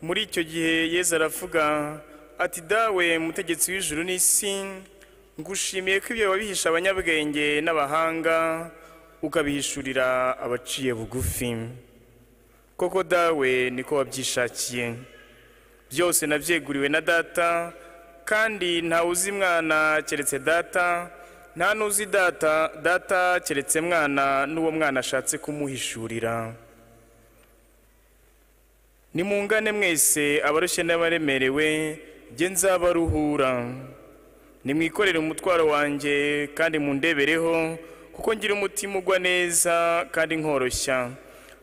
muri icyo gihe yezu aravuga ati dawe mutegetsi w'ijuru n'isi ngushimiye ko ibyo wabihisha abanyabwenge n'abahanga ukabihishurira abaciye bugufi koko dawe niko wabyishakiye byose nabyeguriwe na data kandi ntawe uzi mwana keretse data nta n'uzi data data keretse mwana n'uwo mwana ashatse kumuhishurira nimungane mwese abarushye n'abaremerewe nge nzabaruhura nimwikorere umutwaro wanjye kandi mundebereho kuko ngira umutima ugwa neza kandi nkoroshya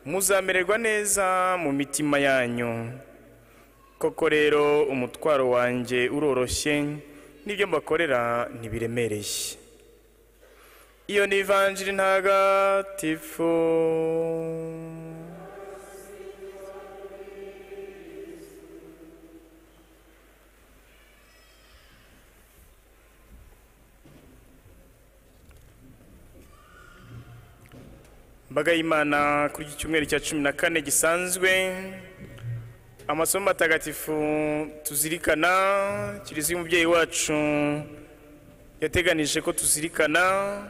muzamererwa neza mu mitima yanyu koko rero umutwaro wanjye uroroshye n'ibyo mbakorera ntibiremereye iyo ni ivanjiri ntagatifu mbaga y'imana kuri iki cyumweru cya cumi na kane gisanzwe amasomo matagatifu tuzirikana kiliziya umubyeyi wacu yateganije ko tuzirikana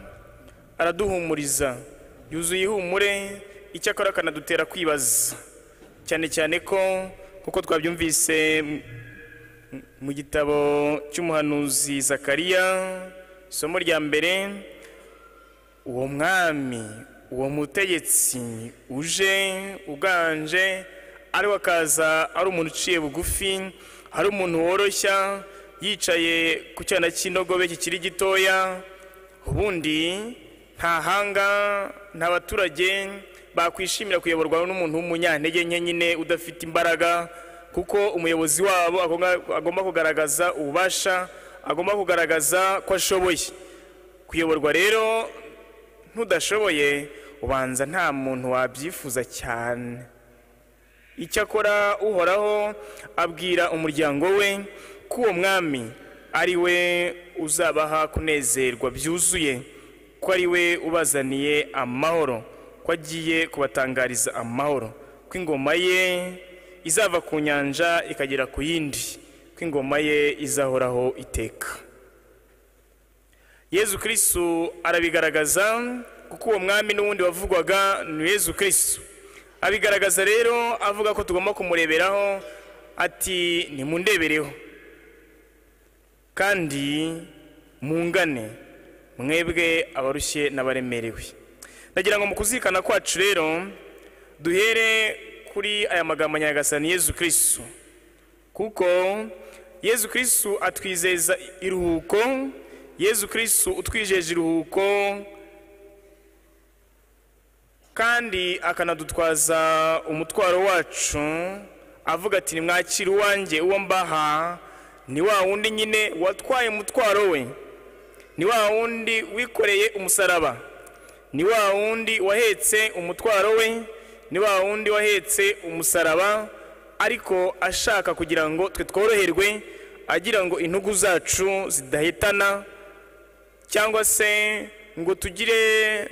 araduhumuriza yuzuye ihumure icyakora akanadutera kwibaza cyane cyane ko nk'uko twabyumvise mu gitabo cy'umuhanuzi zakariya isomo rya mbere uwo mwami uwo mutegetsi uje uganje ariwe akaza ari umuntu uciye bugufi ari umuntu woroshya yicaye ku cyana cy'indogobe kikiri gitoya ubundi nta hanga nta baturage bakwishimira kuyoborwa n'umuntu w'umunyantege nke nyine udafite imbaraga kuko umuyobozi wabo agomba kugaragaza ububasha agomba kugaragaza ko ashoboye kuyoborwa rero ntudashoboye ubanza nta muntu wabyifuza cyane icyakora uhoraho abwira umuryango we ko uwo mwami ari we uzabaha kunezerwa byuzuye ko ari we ubazaniye amahoro ko agiye kubatangariza amahoro ko ingoma ye izava ku nyanja ikagera ku yindi ko ingoma ye izahoraho iteka yezu kirisitu arabigaragaza kuko uwo mwami n'ubundi wavugwaga ni yezu kirisitu abigaragaza rero avuga ko tugomba kumureberaho ati nimundebereho kandi mungane mwebwe abarushye n'abaremerewe ndagira ngo mu kuzirikana kwacu rero duhere kuri aya magambo nyagasani yezu kirisitu kuko yezu kirisitu atwizeza iruhuko yezu kirisitu utwijeje iruhuko kandi akanadutwaza umutwaro wacu avuga ati nimwakire uwanjye uwo mbaha ni wa wundi nyine watwaye umutwaro we ni wa wundi wikoreye umusaraba ni wa wundi wahetse umutwaro we ni wa wundi wahetse umusaraba ariko ashaka kugira ngo twe tworoherwe agira ngo intugu zacu zidahitana cyangwa se ngo tugire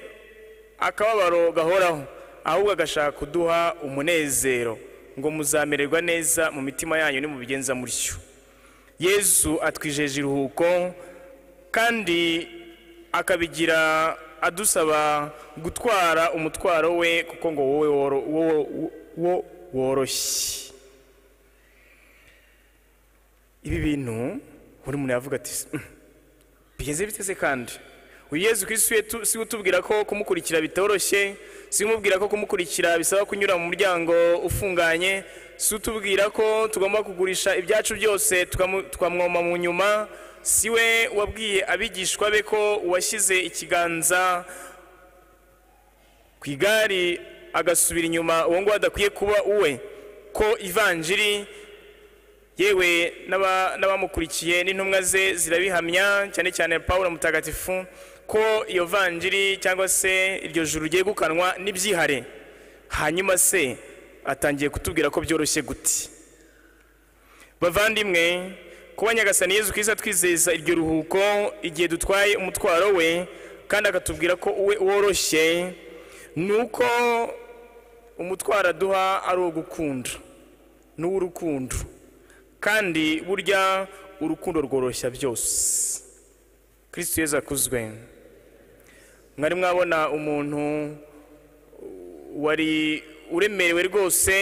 akababaro gahoraho ahubwo agashaka kuduha umunezero ngo muzamererwa neza mu mitima yanyu nimubigenza mutyo yezu atwijeje iruhuko kandi akabigira adusaba gutwara umutwaro we kuko ngo wowe woroshye ibi bintu buri muntu yavuga ati bigenze biteze kandi uyu yezu kirisitu si utubwira ko kumukkurikira bitoroshye si umubwira ko kumukurikira bisaba kunyura mu muryango ufunganye si utubwira ko tugomba kugurisha ibyacu byose tukamwoma mu nyuma si we wabwiye abigishwa be ko uwashyize ikiganza ku igare agasubira inyuma uwo nguwo adakwiye kuba uwe ko ivanjiri yewe n'abamukurikiye n'intumwa ze zirabihamya cyane cyane paul mutagatifu ko iyo vanjiri cyangwa se iryo juru rigiye gukanwa n'ibyihare hanyuma se atangiye kutubwira ko byoroshye guti bavandimwe kuba nyagasani yezu kiza twizeza iryo ruhuko igihe dutwaye umutwaro we kandi akatubwira ko uwe woroshye ni uko umutwaro aduha ari uwo gukunda n'uw'urukundo kandi burya urukundo rworoshya byose kristo yezu akuzwe mwari mwabona umuntu wari uremerewe rwose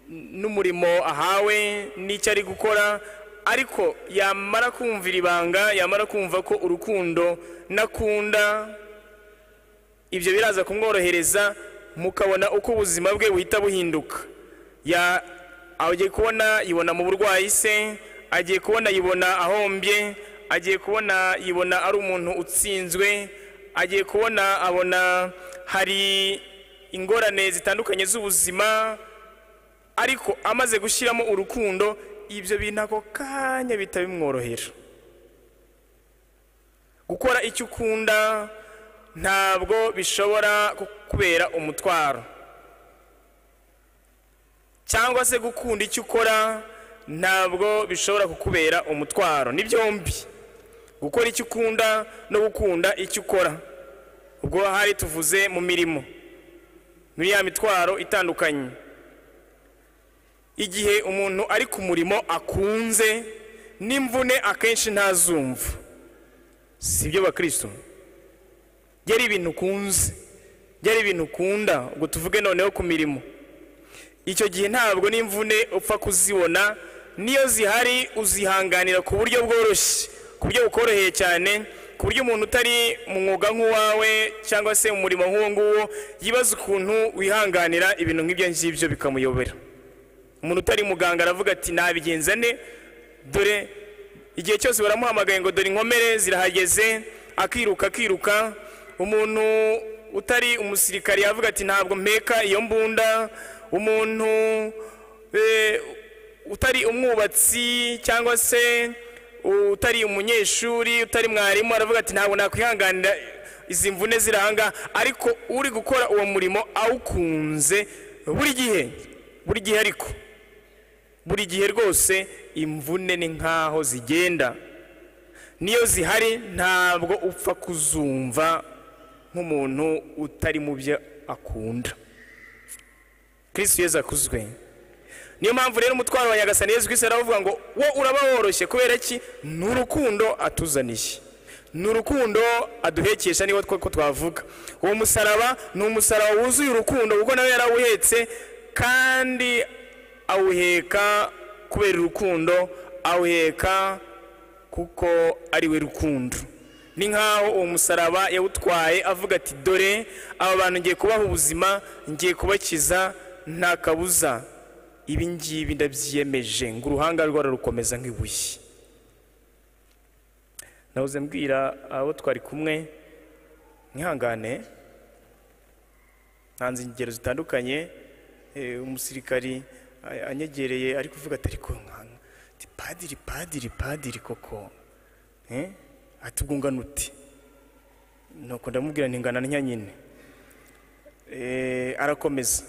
n'umurimo ahawe n'icyo ari gukora ariko yamara kumvira ibanga yamara kumva ko urukundo n'akunda ibyo biraza kumworohereza mukabona uko ubuzima bwe buhita buhinduka Ya- agiye kubona yibona mu burwayi se agiye kubona yibona ahombye agiye kubona yibona ari umuntu utsinzwe agiye kubona abona hari ingorane zitandukanye z'ubuzima ariko amaze gushyiramo urukundo ibyo bintu ako kanya bihita bimworohera gukora icyo ukunda ntabwo bishobora kukubera umutwaro cyangwa se gukunda icyo ukora ntabwo bishobora kukubera umutwaro ni byombi gukora icyo ukunda no gukunda icyo ukora ubwo hari tuvuze mu mirimo muri ya mitwaro itandukanye igihe umuntu ari ku murimo akunze n'imvune akenshi ntazumva si byo bakristo byari ibintu ukunze byari ibintu ukunda ngo tuvuge noneho ku mirimo icyo gihe ntabwo n'imvune upfa kuzibona n'iyo zihari uzihanganira ku buryo bworoshye ku buryo bukoroheye cyane ku buryo umuntu utari mu mwuga nk'uwawe cyangwa se mu murimo nk'uwo nguwo yibaza ukuntu wihanganira ibintu nk'ibyo ngibyo bikamuyobera umuntu utari muganga aravuga ati nabigenza ne dore igihe cyose baramuhamagaye ngo dore inkomere zirahageze akiruka akiruka umuntu utari umusirikare yavuga ati ntabwo mpeka iyo mbunda umuntu eh, utari umwubatsi cyangwa se utari umunyeshuri utari mwarimu aravuga ati ntabwo nakwihanganira izi mvune ziri ahangaha ariko uri gukora uwo murimo awukunze buri gihe buri gihe ariko buri gihe rwose imvune ni nkaho zigenda niyo zihari ntabwo upfa kuzumva nk'umuntu utari mu byo akunda kristo yezu akuzwe niyo mpamvu rero umutwaro wa nyagasani yezu kristo aravuga ngo wo uraba woroshye kubera ki ni urukundo atuzaniye ni urukundo aduhekesha niwo two ko twavuga uwo musaraba ni umusaraba wuzuye urukundo kuko nawe yarawuhetse kandi awuheka kubera urukundo awuheka kuko ari we rukundo ni nk'aho uwo musaraba yawutwaye avuga ati dore aba bantu ngiye kubaha ubuzima ngiye kubakiza nta kabuza ibi ngibi ndabyiyemeje ngo uruhanga rwara rukomeza nk'ibuye nabuze mbwira abo twari kumwe mwihangane ntanze ingero zitandukanye eh, umusirikari a- anyegereye ari kuvuga ati ariko nkana ati padiri padiri padiri koko eh? ati ubwo ungana uti nuko ndamubwira ntingana na nyine Eh, arakomeza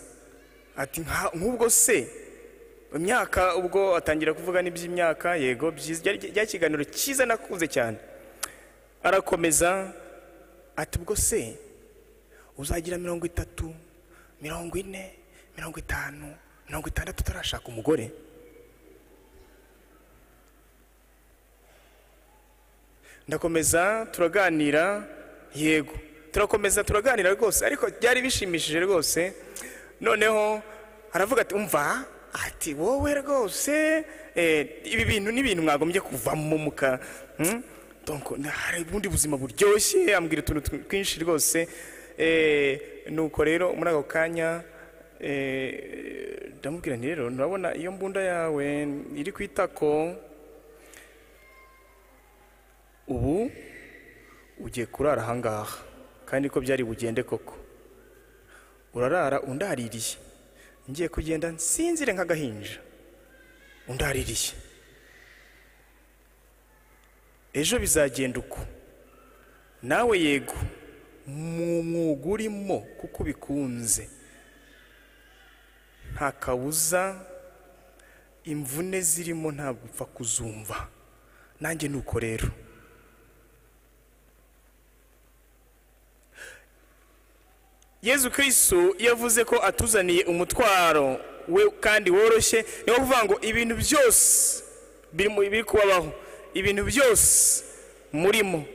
ati "Nka- nk'ubwo se imyaka ubwo atangira kuvuga n'iby'imyaka yego byiza Ryari- rya kiganiro cyiza nakunze cyane arakomeza ati ubwo se uzagira mirongo itatu mirongo ine mirongo itanu mirongo itandatu utarashaka umugore ndakomeza turaganira yego turakomeza turaganira rwose ariko byari bishimishije rwose noneho aravuga ati umva ati wowe rwose eh, ibi bintu ni ibintu mwagombye kuvamo muka hmm? Donc, na- hari ubundi buzima buryoshye ambwira utuntu tw- twinshi rwose eh, nuko rero muri ako kanya eh, ndamubwira nti rero ndabona iyo mbunda yawe iri ku itako ubu ugiye kurara ahangaha kandi ko byari bugende koko urarara undaririye ngiye kugenda nsinzire nk'agahinja undaririye ejo bizagenda uko nawe yego mu mwuga urimo kuko ubikunze nta kabuza imvune zirimo ntabwo upfa kuzumva nanjye ni uko rero yezu kirisitu iyo avuze ko atuzaniye umutwaro we kandi woroshye ni yo kuvuga ngo ibintu byose biri mu- biri kubabaho ibintu byose murimo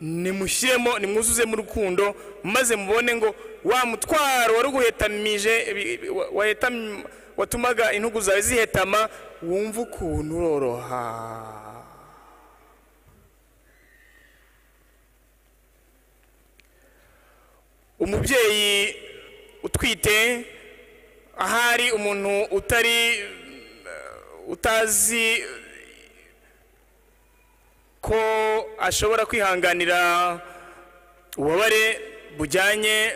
nimushyiremo nimwuzuzemo urukundo maze mubone ngo wa mutwaro wari uguhetamije bi- bi- wa- wahetam- watumaga intugu zawe zihetama wumva ukuntu uroroha umubyeyi utwite ahari umuntu utari eh, utazi ko ashobora kwihanganira ububabare bujyanye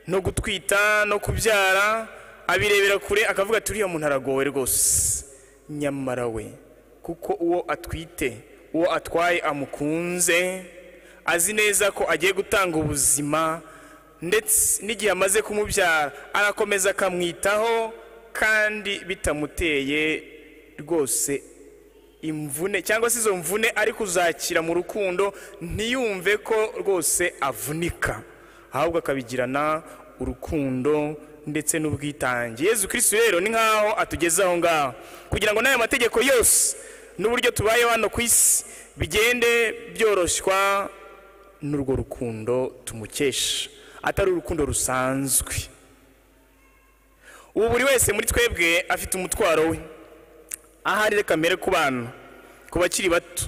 no gutwita no kubyara abirebera kure akavuga ati uriya muntu aragowe rwose nyamara we kuko uwo atwite uwo atwaye amukunze azi neza ko agiye gutanga ubuzima ndetse n'igihe amaze kumubyara arakomeza akamwitaho kandi bitamuteye rwose imvune cyangwa se izo mvune ari kuzakira mu rukundo ntiyumve ko rwose avunika ahubwo akabigirana urukundo ndetse n'ubwitange yezu kirisitu rero ni nk'aho atugeze aho ngaho kugira ngo n'aya mategeko yose n'uburyo tubayeho hano ku isi bigende byoroshywa n'urwo rukundo tumukesha atari urukundo rusanzwe ubu buri wese muri twebwe afite umutwaro we ahari reka mbere ku bana ku bakiri bato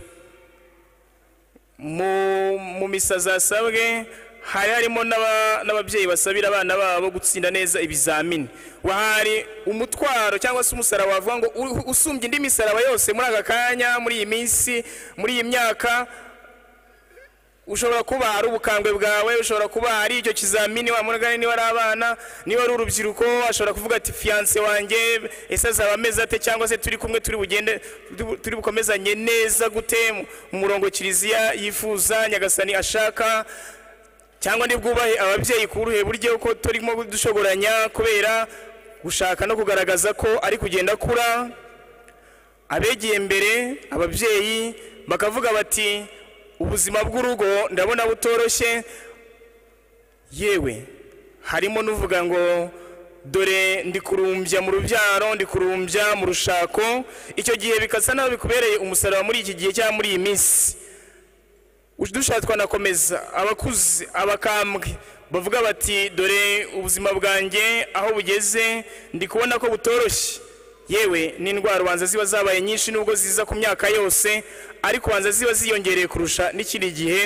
mu mu misa zasabwe hari harimo n'aba- n'ababyeyi basabira abana babo gutsinda neza ibizamini wahari umutwaro cyangwa se umusaraba wavuga ngo u- usumbye indi misaraba yose muri aka kanya muri iyi minsi muri iyi myaka ushobora kuba hari ubukambwe bwawe ushobora kuba hari icyo kizamini wamugane niba ari abana niba ari urubyiruko ashobora kuvuga ati fiyanse wanjye ese azaba ameze ate cyangwa se turi kumwe turi bugende turi bukomezanye neza gute mu murongo kiliziya yifuza nyagasani ashaka cyangwa ntibwubahe ababyeyi ku buruhe buryo ko turimo dushogoranya kubera gushaka no kugaragaza ko ari kugenda akura abegeye mbere ababyeyi bakavuga bati ubuzima bw'urugo ndabona butoroshye yewe harimo n'uvuga ngo dore ndi kurumbya mu rubyaro ndi kurumbya mu rushako icyo gihe bikasa naho bikubereye umusaraba muri iki gihe cyangwa muri iyi minsi dushatse twanakomeza abakuze abakambwe bavuga bati dore ubuzima bwanjye aho bugeze ndi kubona ko butoroshye yewe n'indwara ubanza ziba zabaye nyinshi nubwo ziza ku myaka yose ariko ubanza ziba ziyongereye kurusha n'ikindi gihe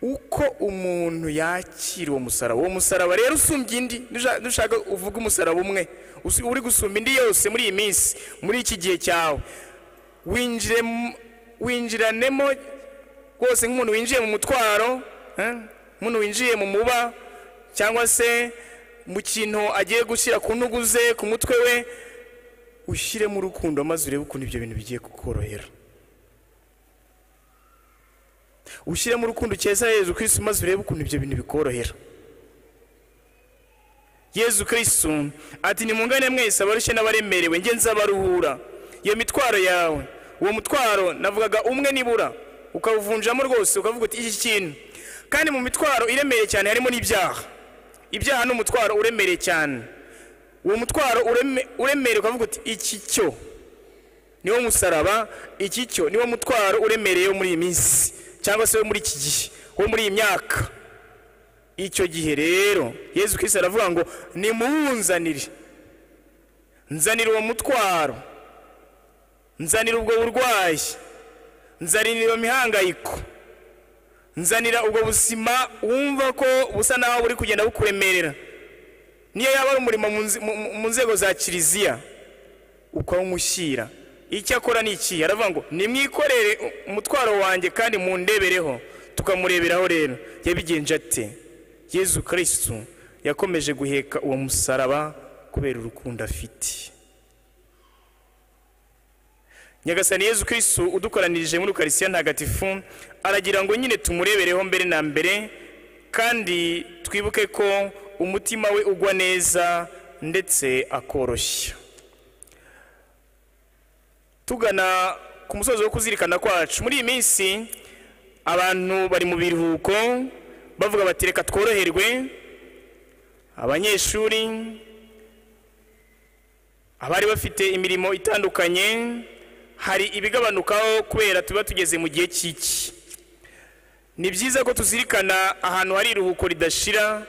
uko umuntu yakira uwo musaraba uwo musaraba rero usumbya indi nusha- nushaka uvuge umusaraba umwe usi- uri gusumba indi yose muri iyi minsi muri iki gihe cyawe winjiremo- winjiranemo rwose nk'umuntu winjiye mu mutwaro eh, nk'umuntu winjiye mu muba cyangwa se mu kintu agiye gushyira ku ntugu ze ku mutwe we ushyiremo urukundo maze urebe ukuntu ibyo bintu bigiye kukorohera ushyiremo urukundo ukeza yezu kirisitu maze urebe ukuntu ibyo bintu bikorohera yezu kirisitu ati nimungane mwese abarushye n'abaremerewe njye nzabaruhura iyo mitwaro yawe uwo mutwaro navugaga umwe nibura ukawuvunjamo rwose ukavuga uti iki kintu kandi mu mitwaro iremereye cyane harimo n'ibyaha ibyaha ni umutwaro uremereye cyane uwo mutwaro ureme- uremereye ukavuga uti iki cyo niwo musaraba iki cyo niwo mutwaro uremereye wo muri iyi minsi cyangwa se wo muri iki gihe wo muri iyi myaka icyo gihe rero yezu kirisitu aravuga ngo nimuwunzanire nzanira uwo mutwaro nzanira ubwo burwayi nzanira iyo mihangayiko nzanira ubwo buzima wumva ko busa naho buri kugenda bukuremerera niyo yaba ari umurimo mu nze- mu- mu- mu nzego za kiliziya ukawumushyira icyo akora ni ikihe aravuga ngo nimwikorere umutwaro wanjye kandi mundebereho tukamureberaho rero yabigenje ate yezu kirisitu yakomeje guheka uwo musaraba kubera urukundo afite nyagasani yezu kirisitu udukoranirije muri ukarisiya ntagatifu aragira ngo nyine tumurebereho mbere na mbere kandi twibuke ko umutima we ugwa neza ndetse akoroshya tugana ku musozo wo kuzirikana kwacu muri iyi minsi abantu bari mu biruhuko bavuga bati reka tworoherwe abanyeshuri abari bafite imirimo itandukanye hari ibigabanukaho kubera tuba tugeze mu gihe cy'iki ni byiza ko tuzirikana ahantu hari iruhuko ridashira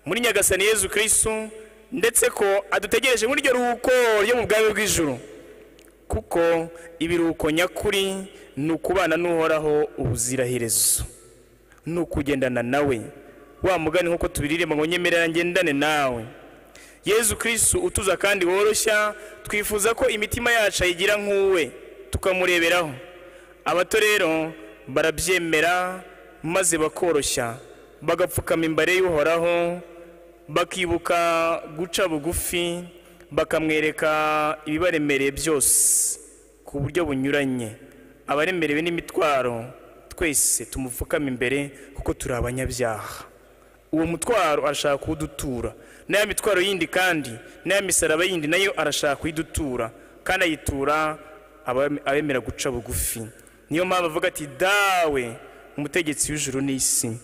muri nyagasani yezu kirisitu ndetse ko adutegereje muri iryo ruhuko ryo mu bwami bw'ijuru kuko ibiruhuko nyakuri ni ukubana n'uhoraho ubuziraherezo ni ukugendana nawe wa mugani nk'uko tubiririmba ngo nyemerera ngendane nawe yezu kirisitu utuza kandi woroshya twifuza ko imitima yacu ayigira nk'uwe tukamureberaho abato rero barabyemera maze bakoroshya bagapfukama imbere y'uhoraho bakibuka guca bugufi bakamwereka ibibaremereye byose ku buryo bunyuranye abaremerewe n'imitwaro twese tumupfukame imbere kuko turi abanyabyaha uwo mutwaro arashaka kuwudutura n'aya mitwaro yindi kandi n'aya misaraba yindi nayo arashaka kuyidutura kandi ayitura abe- abemera guca bugufi niyo mpamvu avuga ati dawe umutegetsi w'ijuru n'isi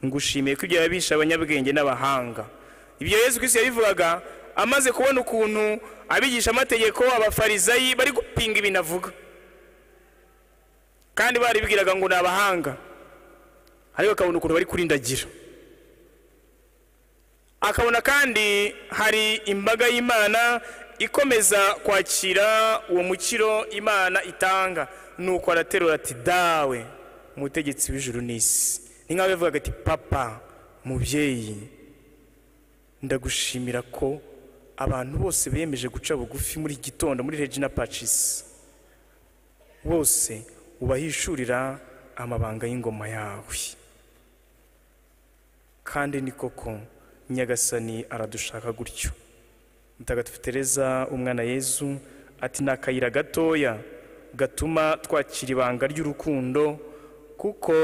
ngushimiye ko ibyo yabisha abanyabwenge n'abahanga ibyo yezu kirisitu yabivugaga amaze kubona ukuntu abigisha amategeko abafarizayi bari gupinga ibintu avuga kandi baribwiraga ngo ni abahanga ariko akabona ukuntu bari kurindagira akabona kandi hari imbaga y'imana ikomeza kwakira uwo mukiro imana itanga nuko araterura ati dawe umutegetsi w'ijuru n'isi ni nk'aho yavugaga ati papa mubyeyi ndagushimira ko abantu bose bemeje guca bugufi muri iki gitondo muri regina pacisi bose ubahishurira amabanga y'ingoma yawe kandi ni koko nyagasani aradushaka gutyo mutagatifu tereza umwana yezu ati ni akayira gatoya gatuma twakira ibanga ry'urukundo kuko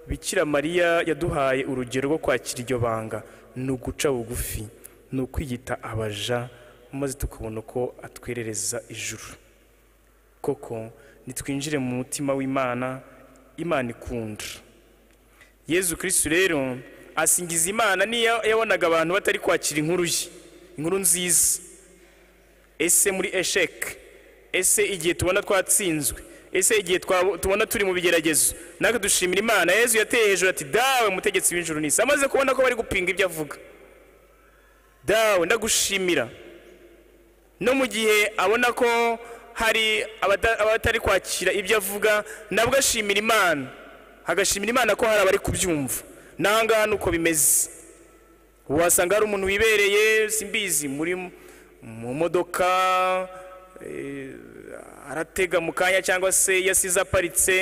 bikira mariya yaduhaye urugero rwo kwakira iryo banga ni uguca bugufi ni ukwiyita abaja maze tukabona ko atwerereza ijuru koko nitwinjire mu mutima w'imana imana ikunda yezu kirisitu rero asingiza imana niyo yabonaga abantu batari kwakira inkuru ye inkuru nziza ese muri esheke ese igihe tubona twatsinzwe ese igihe twabo- tubona turi mu bigeragezo natwe dushimira imana yezu yateye hejuru ati dawe mutegetsi w'ijuru n'isi amaze kubona ko bari gupinga ibyo avuga dawe ndagushimira no mu gihe abona ko hari abata- abatari kwakira ibyo avuga nabwo ashimira imana agashimira imana ko hari abari kubyumva n'ahangaha ni uko bimeze wasanga hari umuntu wibereye simbizi muri mu modoka eh, aratega mu kanya cyangwa se yasize aparitse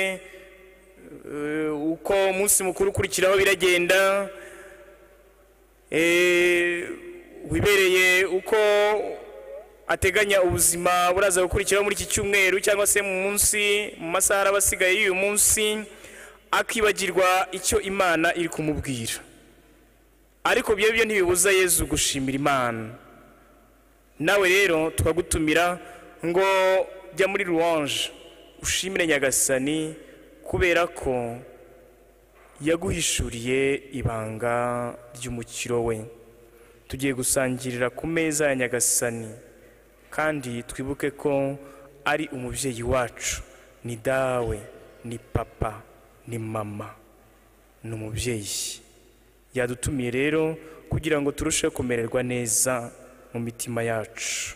eh, uko umunsi mukuru ukurikiraho biragenda eh, wibereye uko ateganya ubuzima buraza gukurikiraho muri iki cyumweru cyangwa se mu munsi mu masaha araba asigaye y'uyu munsi akibagirwa icyo imana iri kumubwira ariko ibyo byo ntibibuza yezu gushimira imana nawe rero tukagutumira ngo jya muri ruwange ushimire nyagasani kubera ko yaguhishuriye ibanga ry'umukiro we tugiye gusangirira ku meza ya nyagasani kandi twibuke ko ari umubyeyi wacu ni dawe ni papa ni mama ni umubyeyi yadutumiye rero kugira ngo turusheho kumererwa neza mu mitima yacu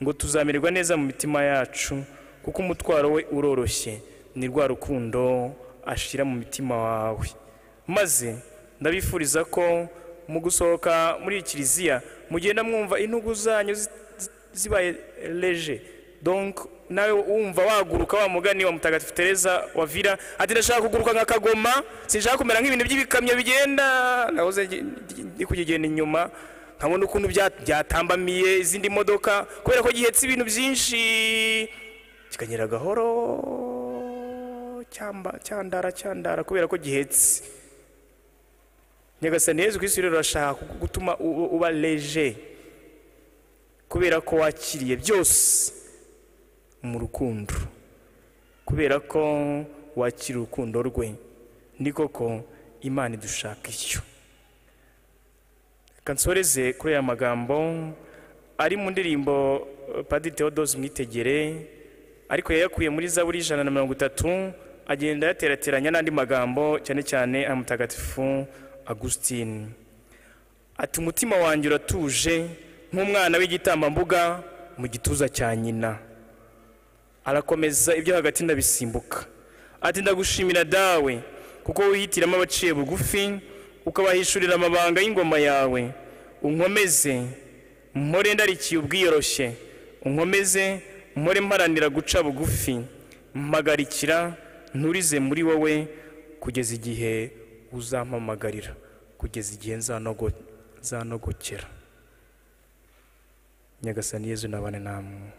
ngo tuzamererwa neza mu mitima yacu kuko umutwaro we uroroshye ni rwa rukundo ashyira mu mitima wawe maze ndabifuriza ko mu gusohoka muri iyi kiliziya mugenda mwumva intugu zanyu zi- zibaye leje donc nawe wumva waguruka wa mugani wa mutagatifu tereza wa vira ati ndashaka kuguruka nka kagoma sinshaka kumera nk'ibintu by'ibikamyo bigenda nahoze ngi- ngi- ndi kugigenda inyuma nkabona ukuntu bya- byatambamiye izindi modoka kubera ko gihetse ibintu byinshi kikanyera gahoro cyamba cyandara cyandara kubera ko gihetse nyagasani yezu kirisitu rero arashaka gutuma u- u- uba leje kubera ko wakiriye byose mu rukundo kubera ko wakira urukundo rwe ni koko imana idushaka icyo reka nsoreze kuri aya magambo ari mu ndirimbo padiri theodose mwitegere ariko yayakuye muri zaburi ijana na mirongo itatu agenda ayaterateranya n'andi magambo cyane cyane aya mutagatifu agusitini ati umutima wanjye uratuje nk'umwana w'igitambambuga mu gituza cya nyina arakomeza ibyo hagati ndabisimbuka ati ndagushimira dawe kuko wihitiramo abaciye bugufi ukabahishurira amabanga y'ingoma yawe unkomeze mpore ndarikiye ubwiyoroshye unkomeze mpore mparanira guca bugufi mpagarikira nturize muri wowe kugeza igihe uzampamagarira kugeza igihe nzanogokera nyagasani yezu nabane namwe